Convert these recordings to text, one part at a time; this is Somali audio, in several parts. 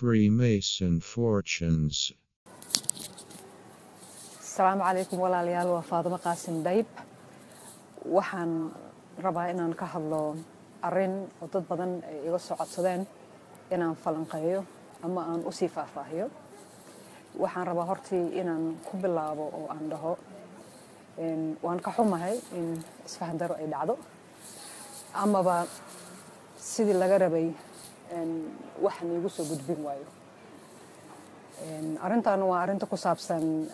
Freemason fortunes. asalaamu calaykum walaalayaal waa faadimo qaasim dayb waxaan rabaa inaan ka hadlo arin oo dad badan ay iga soo codsadeen inaan falanqeeyo ama aan usii faahfaahiyo waxaan rabaa hortii inaan ku bilaabo oo aan dhaho waan ka xumahay in isfahan daro ay dhacdo amaba sidii laga rabay waxaan iigu soo gudbin waayo arrintan waa arrinta ku saabsan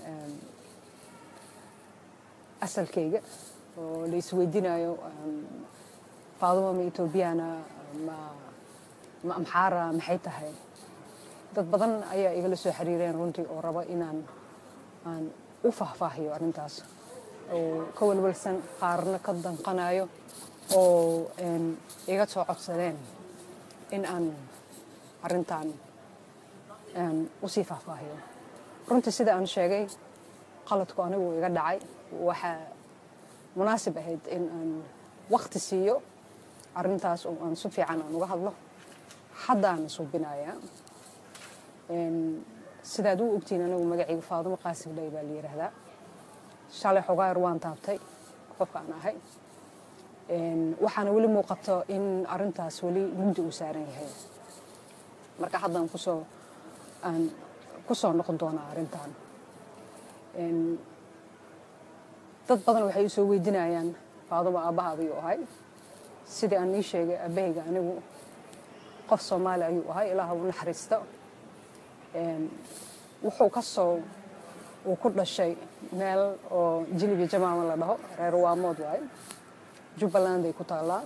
asalkayga oo la isweydiinayo faaduma ma etoobiyana ma ma amxaara maxay tahay dad badan ayaa igala soo xiriireen runtii oo raba inaan aan u faahfaahiyo arrintaas oo ka walwalsan qaarna ka danqanayo oo iga soo codsadeen in aan arrintan usii faahfaahiyo runtii sida aan sheegay qaladku anigu iga dhacay waxaa munaasib ahayd in aan wakti siiyo arrintaas oo aan si fiican aan uga hadlo haddaan suubinayaa sidaad u ogtiin anigu magacayga faadumo qaasim dhay baa la yidhaahdaa shalay xogaayar waan taabtay qofka aan ahay waxaana weli muuqato in arrintaas weli mugdi uu saaran yahay marka haddaan kusoo aan ku soo noqon doonaa arrintan dad badan waxay u soo weydiinayaan faadumo aabbahaada ayuu ahay sidii aan ii sheegay aabahayga anigu qof soomaali ayuu ahay ilaah u naxariisto wuxuu ka soo uu ku dhashay meel oo jilibi jamaama la dhaho reer waamood waaye jubbaland ay ku taallaa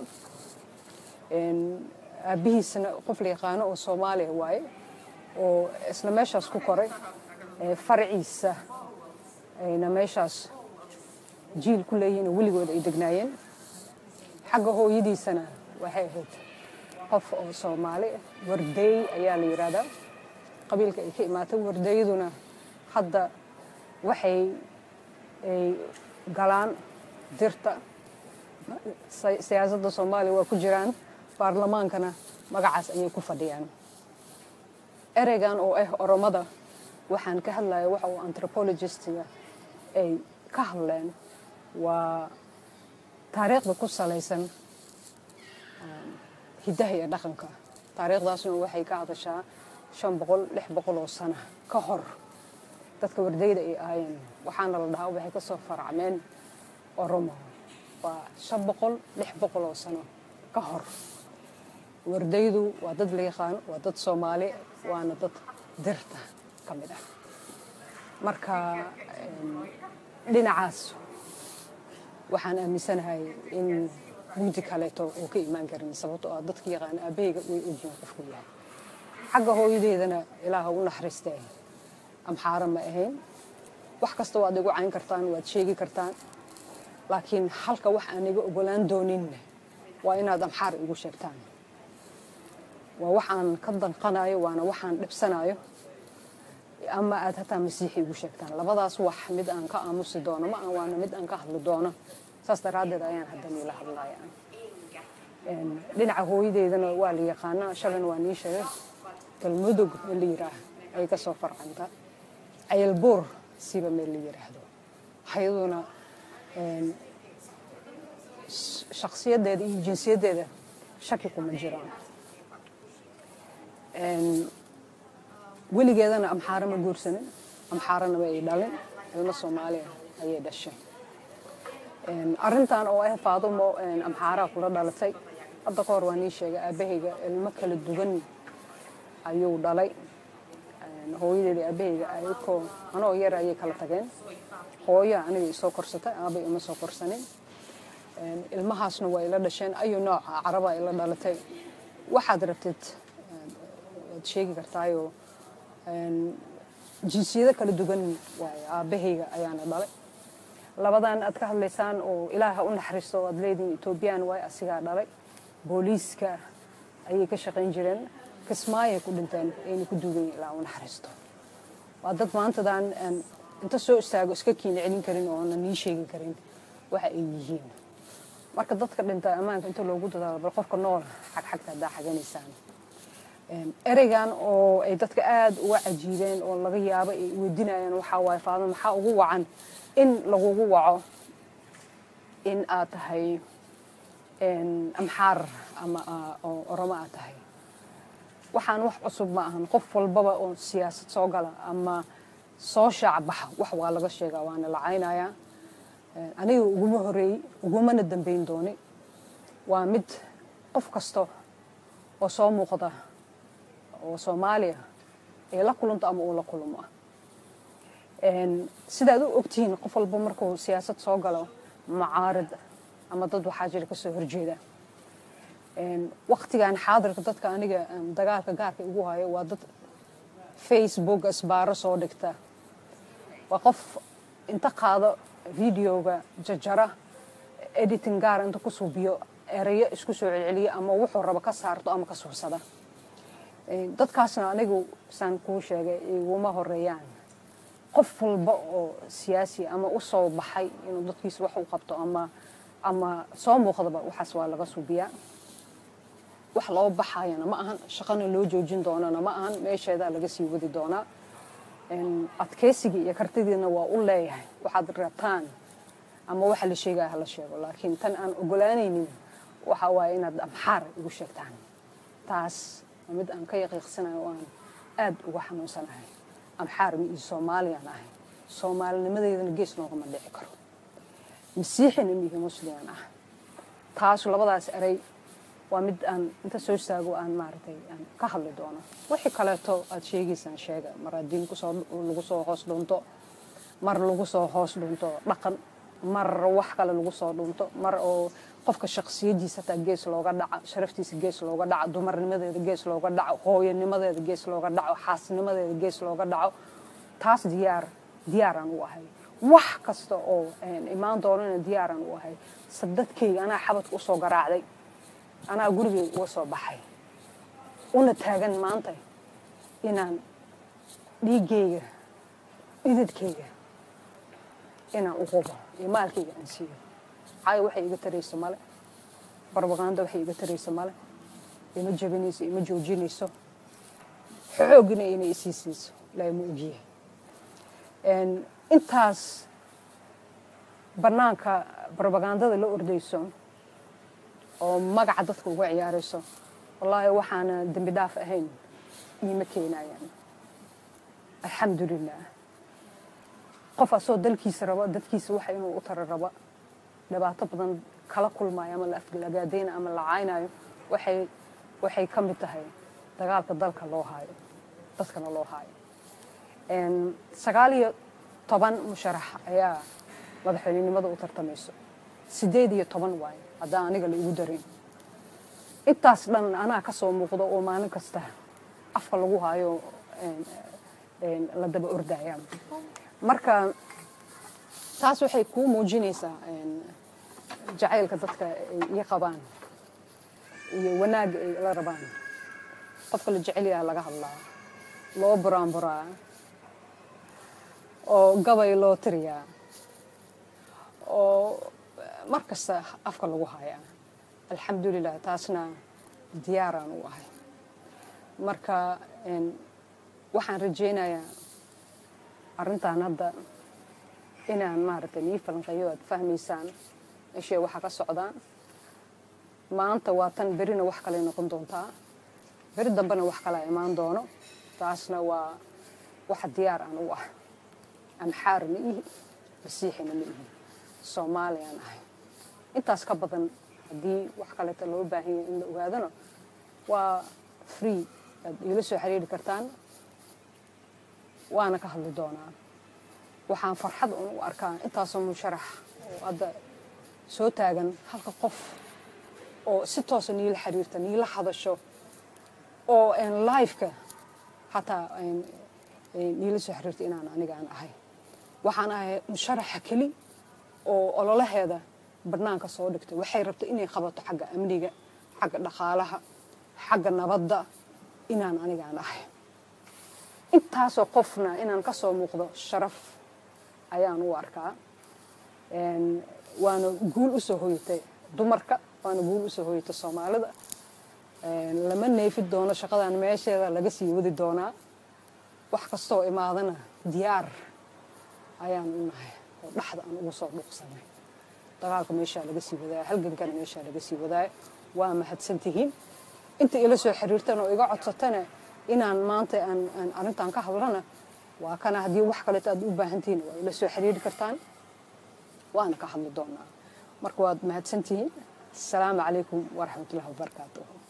aabbihiisna qof la yaqaano oo soomaaliya waaye oo isla meeshaas ku koray faraciisa ayna meeshaas jiil ku leeyihiin oo weligood ay degnaayeen xagga hooyadiisana waxay ahayd qof oo soomaali wardeey ayaa la yidhaahdaa qabiilka ay ka imaatay wardeeyaduna hadda waxay ay galaan dirta siyaasadda soomaaliya waa ku jiraan baarlamaankana magacaas ayay ku fadhiyaan ereygan oo ah oromada waxaan ka hadlaya waxa uu anthropologistiga ay ka hadleen waa taariikhda ku salaysan hiddaha iyo dhaqanka taariikhdaasna waxay ka hadashaa shan boqol lix boqol oo sano ka hor dadka wardayda ay ahaayeen waxaana la dhahaa waxay ka soo faracmeen oromo waa shan boqol lix boqol oo sano ka hor wardaydu waa dad la yaqaano waa dad soomaali waana dad dirta ka mid ah marka dhinacaas waxaan aaminsanahay in mugdi kaleeto oo ka imaan karin sababto ah dadka yaqaana aabahayga way ogyihiin qofku yahay xagga hooyadeedana ilaaha u naxariistee amxaara ma ahayn wax kasta waad igu cayn kartaan waad sheegi kartaan laakiin halka wax aan iga ogolaan dooninna waa inaad amxaar igu sheegtaan waa waxaan ka danqanayo waana waxaan dhibsanayo ama aad hataa masiixi igu sheegtaan labadaas wax mid aan ka aamusi doono ma waana mid aan ka hadli doono saas daraaddeed ayaan hadda niila hadlaya dhinaca hooyadeydana waa la yaqaanaa shalan waa nii sheegay galmudug meel la yiraah ay ka soo farcanta cayalbuur siba meel la yiraahdo hayaduna shakhsiyaddeeda iyo jinsiyaddeeda shaki kuma jiraan weligeedana amxaaro ma guursanin amxaaranaba ay dhalin ilmo soomaaliya ayay dhashay arrintan oo ah faadumo amxaaraa kula dhalatay hadda ka hor waa nii sheegay aabahayga ilmo kala duwan ayuu dhalay hooyadeeda aabahayga ayakoo anoo yar ayay kala tageen hooya aniga isoo korsatay aabay ima soo korsanin ilmahaasna waa ila dhasheen ayu nooca caraba ila dhalatay waxaad rabtid waad sheegi kartaayoo jinsiyado kala duwan waaye aabahayga ayaana dhalay labadan aad ka hadlaysaan oo ilaaha u naxariisto oo aad leedihin etoobiyaan waay asigaa dhalay booliiska ayay ka shaqayn jireen kismaayay ku dhinteen ayna ku duugan ilaa u naxariisto waa dad maantadan inta soo istaago iska kiina celin karin oo aanan nii sheegi karin waxa ay yihiin marka dadka dhinta ammaanka inta loogu dadaalo bal qofka nool xagxagta haddaa xaganaysaan ereygan oo ay dadka aada uga cajiibeen oo laga yaabo ay weydinayaan waxaa waaye faadmo maxaa ugu wacan in lagugu waco in aad tahay amxaar ama oromo aad tahay waxaan wax cusub ma ahan qof walbaba oo siyaasad soo gala ama soo shaac baxa wax waa laga sheegaa waana la caynayaa aniga uguma horeeyey ugumana dambeyn dooni waa mid qof kasta oo soo muuqda oo soomaaliya ay la kulanto ama uu la kulmo sidaad u ogtihiin qof walba markuu siyaasad soo galo macaarid ama dad waxaa jira kasoo horjeeda waktigan xaadirka dadka aniga dagaalka gaarka igu hayo waa dad facebook isbaaro soo dhigta waa qof inta qaado videoga jajara editing gaar inta ku suubiyo erayo isku soo celceliya ama wuxuu rabo ka saarto ama ka suubsada dadkaasna anigu saan kuu sheegay iguma horeeyaan qof walba oo siyaasi ama u soo baxay inuu dadkiisa wax u qabto ama ama soo muuqdaba waxaas waa laga suubiyaa wax loo baxayana ma ahan shaqana loo joojin doonana ma ahan meesheedaa laga sii wadi doonaa adkeysigii iyo kartidiina waa u leeyahay waxaad rabtaan ama waxa la sheegaya hala sheego laakiin tan aan ogolaanaynin waxa waaye inaad amxaar igu sheegtaan taas waa mid aan ka yaqiiqsanayo oo aan aada uga xanuunsanahay amxaar mi iyo soomaaliyaan ahay soomaalinimadeedana gees noogama dhici karo masiixina mihi musliman ah taasu labadaas erey waa mid aan inta soo istaago aan maaragtay aan ka hadli doono wixii kaleeto aad sheegaysaan sheega mar haddii kusoo lagu soo hoos dhunto mar lagu soo hoos dhunto dhaqan mar wax kale lagu soo dhunto mar oo qofka shaksiyadiisa hataa gees looga dhaco sharaftiisa gees looga dhaco dumarnimadeeda gees looga dhaco hooyanimadeeda gees looga dhaco xaasnimadeeda gees looga dhaco taas diyaar diyaaraan u ahay wax kasta oo imaan doonana diyaaraan u ahay sadadkayga anaa xabadka usoo garaacday anaa gurigeyga uga soo baxay una taagan maanta inaan dhiiggayga dhididkayga inaan u qubo iyo maalkayga aan siiyo caayo waxay iga tarayso male barbaqaanda waxay iga tarayso male ima jabinayso ima joojinayso xoogina inay isii siiso ilaahay ma ogyahay intaas bannaanka barbagandada la ordayso oo magaca dadka uga ciyaarayso wallaahi waxaana dembi dhaaf ahayn iima keenayaan alxamdulilah qof asoo dalkiisa raba dadkiisa waxa inuu u tara raba dhibaato badan kala kulmayo ama la aflagaadayna ama la caynayo waxay waxay ka mid tahay dagaalka dalka loo haayo dadkana loo haayo sagaal iyo toban musharax ayaa madaxweynenimada u tartamayso sideed iyo toban waayo haddaan aniga la igu darin intaas dhan anaa ka soo muuqdo oo maalin kasta afka lagu haayo la daba ordaya marka taas waxay kuu muujinaysaa jacaylka dadka ay ii qabaan iyo wanaagga ay la rabaan qofka la jecel yaha laga hadlaa loo buraanburaa oo gabay loo tiriyaa oo mar kasta afka lagu hayaa alxamdulilah taasna diyaaraan u ahay marka waxaan rajaynayaa arrintan hadda inaan maaragtay nii falanqeeyo aad fahmaysaan ishee waxa ka socdaan maanta waa tan berina wax kale noqon doontaa beri dambena wax kalea imaan doono taasna waa waxa diyaar aan u ah amxaar ma ihi masiixina ma ihi soomaaliyaan ahay intaas ka badan haddii wax kaleeto loo baahan yahay in la ogaadona waa free aad iila soo xiriiri kartaan waana ka hadli doonaa waxaan farxad un u arkaa intaasoo musharax oo hadda soo taagan halka qof oo si toosa niila xiriirta niila hadasho oo lifeka hataa niila soo xiriirta inaan anigaan ahay waxaan ahay musharaxa keli oo ololaheeda barnaanka soo dhigtay waxay rabtay inay qabato xagga amniga xagga dhaqaalaha xagga nabadda inaan anigaan ahay intaasoo qofna inaan ka soo muuqdo sharaf ayaan u arkaa waana guul usoo hoyatay dumarka waana guul usoo hoyatay soomaalida lama neefi doono shaqadan meesheeda laga sii wadi doonaa wax kastoo imaadana diyaar ayaan u nahay oo dhaxda aan ugu soo dhuuqsanay dagaalka meeshaa laga sii wadaayo halgankana meeshaa laga sii wadaayo waa mahadsan tihiin inta ila soo xiriirtana oo iga codsatana inaan maanta aan arrintan ka hadlana waa kana haddii wax kaleeto aad u baahan tihiin waa ila soo xiriiri kartaan waana ka hadli doonaa marka waad mahadsan tihiin asalaamu calaykum waraxmatullahi wabarakaatuh